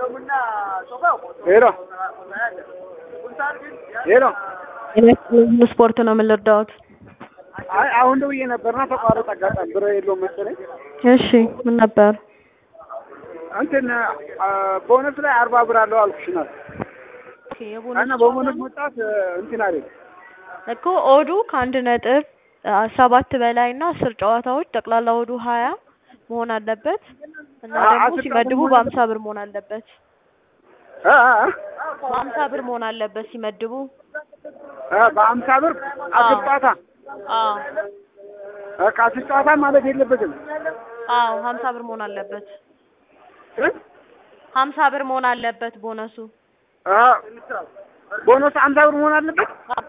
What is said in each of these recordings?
ሄሎ ሄሎ ስፖርት ነው የምንረዳዎት? አይ አሁን ደውዬ ነበርና ተቋረጠ። አጋጣሚ ብር የለውም መሰለኝ። እሺ ምን ነበር? እንትን ቦነስ ላይ አርባ ብር አለው አልኩሽናል እና በቦነስ መውጣት እንትን አይደል እኮ ኦዱ ከአንድ ነጥብ ሰባት በላይ እና አስር ጨዋታዎች ጠቅላላ ኦዱ ሀያ መሆን አለበት እና ደግሞ ሲመድቡ በሀምሳ ብር መሆን አለበት። እ እ በሀምሳ ብር መሆን አለበት ሲመድቡ። እ በሀምሳ ብር አስር ጨዋታ አዎ እ ከአስር ጨዋታ ማለት የለበትም አዎ ሀምሳ ብር መሆን አለበት። እ ሀምሳ ብር መሆን አለበት ቦነሱ። እ ቦነስ ሀምሳ ብር መሆን አለበት።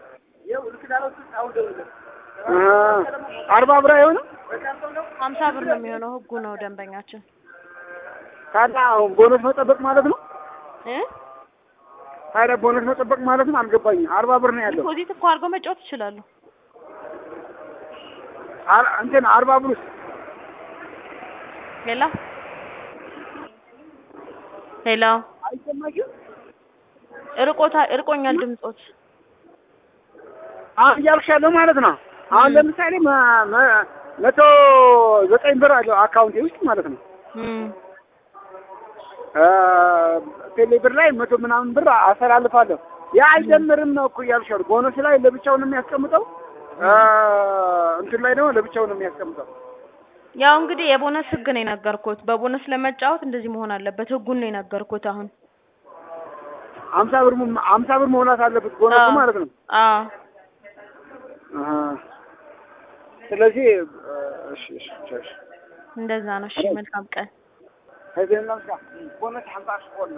እ አርባ ብር አይሆንም። ሀምሳ ብር ነው የሚሆነው። ህጉ ነው ደንበኛችን ታዲያ አሁን ቦነስ መጠበቅ ማለት ነው። እ ታዲያ ቦነስ መጠበቅ ማለት ነው። አልገባኝም። አርባ ብር ነው ያለው። ዲፖዚት እኮ አድርገው መጫወት ይችላሉ። አር- እንትን አርባ ብር ውስጥ ሌላ ሌላ አይሰማሽም? እርቆታ እርቆኛል ድምጾት አሁን እያልኩሽ ያለው ማለት ነው። አሁን ለምሳሌ መ- መ- መቶ ዘጠኝ ብር አለው አካውንቴ ውስጥ ማለት ነው። እም ቴሌ ብር ላይ መቶ ምናምን ብር አስተላልፋለሁ። ያ አይደምርም ነው እኮ እያልኩሽ ያለው። ቦነስ ላይ ለብቻው ነው የሚያስቀምጠው፣ እንትን ላይ ደግሞ ለብቻው ነው የሚያስቀምጠው። ያው እንግዲህ የቦነስ ህግ ነው የነገርኩት። በቦነስ ለመጫወት እንደዚህ መሆን አለበት። ህጉን ነው የነገርኩት አሁን። ሀምሳ ብር ሙ- ሀምሳ ብር መሆናት አለበት ቦነሱ አዎ። ማለት ነው። አዎ አሀ። ስለዚህ እሺ እሺ እሺ እንደዛ ነው። እሺ መልካም ቀን። ከዚህ ቦነስ ሀምሳ ሺህ